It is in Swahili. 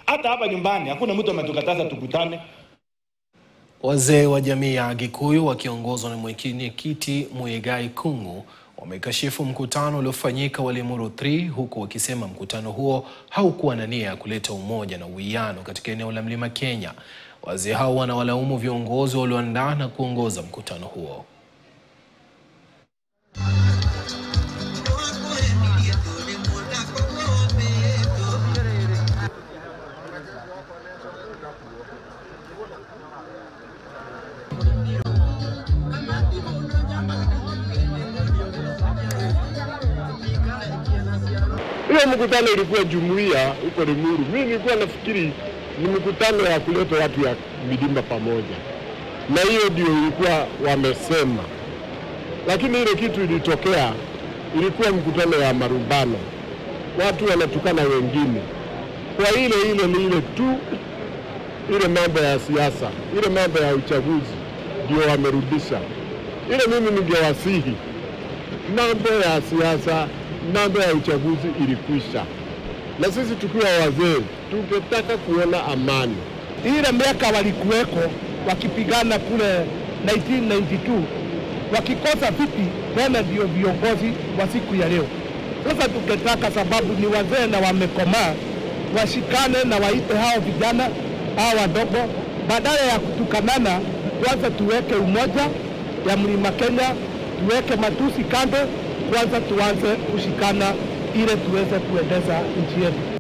Hata hapa nyumbani hakuna mtu ametukataza tukutane. Wazee wa jamii ya Gikuyu wakiongozwa na mwenyekiti Muigai Kung'u wamekashifu mkutano uliofanyika wa Limuru 3 huku wakisema mkutano huo haukuwa na nia ya kuleta umoja na uwiano katika eneo la Mlima Kenya. Wazee hao wanawalaumu viongozi walioandaa na kuongoza mkutano huo. Hiyo mkutano ilikuwa jumuiya huko Limuru. Mimi nilikuwa nafikiri ni mkutano ya kuleta watu ya milima pamoja, na hiyo ndio ilikuwa wamesema, lakini ile kitu ilitokea, ilikuwa mkutano ya marumbano, watu wanatukana wengine kwa ile ile ni ile tu, ile mambo ya siasa, ile mambo ya uchaguzi ndio wamerudisha. Ile mimi ningewasihi mambo ya siasa, mambo ya uchaguzi ilikwisha, na sisi tukiwa wazee tungetaka kuona amani. Ile miaka walikuweko wakipigana kule 1992 wakikosa viti, tena ndio viongozi wa siku ya leo. Sasa tungetaka, sababu ni wazee na wamekomaa, washikane na waite hao vijana hao wadogo, badala ya kutukanana, kwanza tuweke umoja ya Mlima Kenya, tuweke matusi kando, kwanza tuanze kushikana ili tuweze kuendeza nchi yetu.